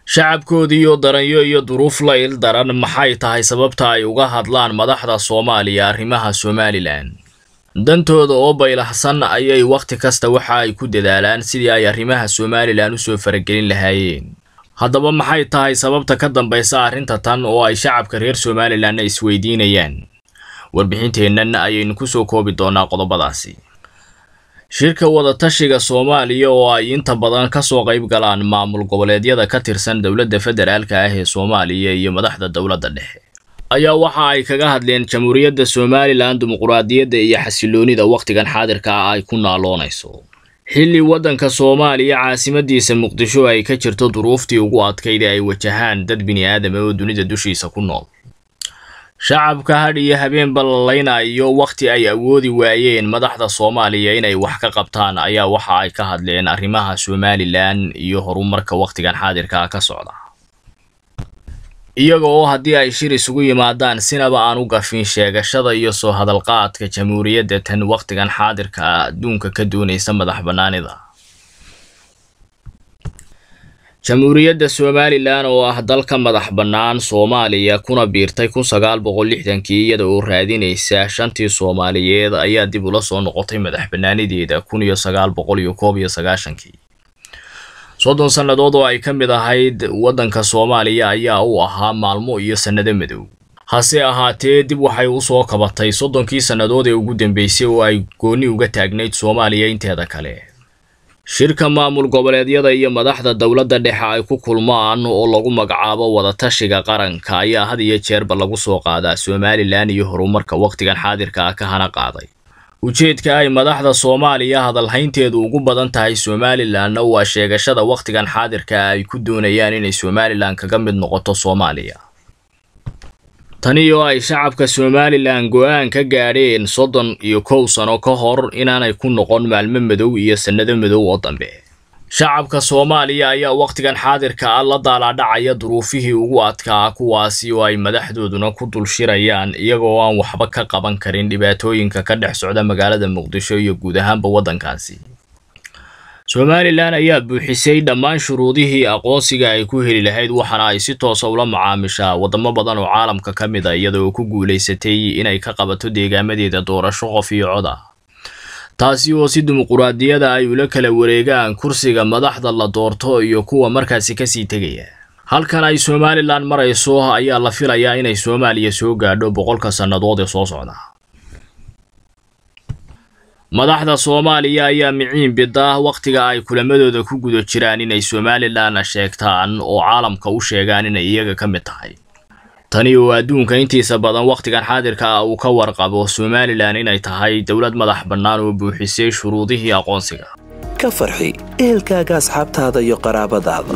shacabkoodiiyo daranyo iyo duruuf la il daran maxay tahay sababta ay uga hadlaan madaxda soomaaliya arrimaha somalilan dantooda oo baylahsan ayay wakhti kasta waxa ay ku dadaalaan sidii ay arrimaha somalilan usoo faragelin lahaayeen haddaba maxay tahay sababta ka dambaysa arrinta tan oo ay shacabka reer somalilanna isweydiinayaan warbixinteennan ayaynu kusoo koobi doonaa qodobadaasi shirka wadatashiga soomaaliya oo ay inta badan kasoo qayb galaan maamul goboleedyada ka tirsan dowladda federaalka ah ee soomaaliya iyo madaxda dowladda dhexe ayaa waxa ay kaga hadleen jamhuuriyadda somalilan dimuquraadiyadda iyo xasiloonida wakhtigan xaadirka ah ay ku naaloonayso xilli waddanka soomaaliya caasimadiisa muqdisho ay ka jirto duruuftii ugu adkayd ee ay wajahaan dad bini aadama oo dunida dushiisa ku nool shacabka hadh iyo habeen ballaynayo wakhti ay awoodi waayeen madaxda soomaaliya inay wax ka qabtaan ayaa waxa ay ka hadleen arrimaha somalilan iyo horumarka wakhtigan xaadirka ka socda iyaga oo haddii ay shir isugu yimaadaan sinaba aan u gafin sheegashada iyo soo hadalqaadka jamhuuriyadda tan wakhtigan xaadirka ah adduunka ka doonaysa madax bannaanida jamhuuriyadda somalilan oo ah dalka madax bannaan soomaaliya kuna biirtay kun sagaal boqol lixdankii iyada oo raadinaysa shantii soomaaliyeed ayaa dib ula soo noqotay madax bannaanideeda kun iyo sagaal boqol iyo koob iyo sagaashankii soddon sannadood oo ay ka mid ahayd waddanka soomaaliya ayaa u ahaa maalmo iyo sannado madow hase ahaatee dib waxay u soo kabatay soddonkii sannadood ee ugu dambeysay oo ay goonni uga taagnayd soomaaliya inteeda kale shirka maamul goboleedyada iyo madaxda dowladda dhexe ay ku kulmaan oo lagu magacaabo wadatashiga qaranka ayaa had iyo jeerba lagu soo qaadaa somalilan iyo horumarka wakhtigan xaadirka ah ka hana qaaday ujeedka ay madaxda soomaaliya hadalhaynteedu ugu badan tahay somalilanna waa sheegashada wakhtigan xaadirka ay ku doonayaan inay somalilan kaga mid noqoto soomaaliya tani oo ay shacabka somalilan go-aan ka gaadheen soddon iyo kow sano ka hor inaanay ku noqon maalmo madow iyo sannado madow oo dambe shacabka soomaaliya ayaa wakhtigan xaadirka ah la daalaadhacaya duruufihii ugu adkaa kuwaasi oo ay madaxdooduna ku dul shirayaan iyagoo aan waxba ka qaban karin dhibaatooyinka ka dhex socda magaalada muqdisho iyo guud ahaanba waddankaasi somalilan ayaa buuxisay dhammaan shuruudihii aqoonsiga ay ku heli lahayd waxaana ay si toosa ula macaamishaa waddamo badan oo caalamka ka mid a iyada oo ku guulaysatay inay ka qabato deegaamadeeda doorasho qof iyo cod ah taasi oo si dimuquraadiyada ay ula kala wareegaan kursiga madaxda la doorto iyo kuwa markaasi kasii tegaya halkan ay somalilan marayso ayaa la filayaa inay soomaaliya soo gaadho boqolka sannadood ee soo socda madaxda soomaaliya ayaa miciin bida wakhtiga ay kulamadooda ku guda jiraan inay somalilan sheegtaan oo caalamka u sheegaan inay iyaga ka mid tahay tani oo adduunka intiisa badan wakhtigan xaadirka ah uu ka warqabo somalilan inay tahay dowlad madax bannaan oo buuxisay shuruudihii aqoonsiga ka farxi ehelkaaga asxaabtaada iyo qaraabadaada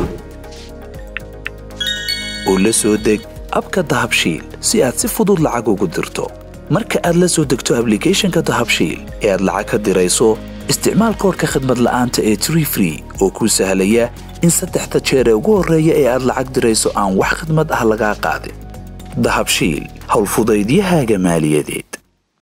oo la soo deg abka dahabshiil si aad si fudud lacag ugu dirto marka aad la soo degto ablicathonka dahabshiil ee aad lacag ka dirayso isticmaal koorka khadmad la'aanta ee tree free oo kuu sahlaya in saddexda jeer ee ugu horreeya ee aad lacag dirayso aan wax khadmad ah lagaa qaadin dahabshiil howlfudaydiyahaaga maaliyadeed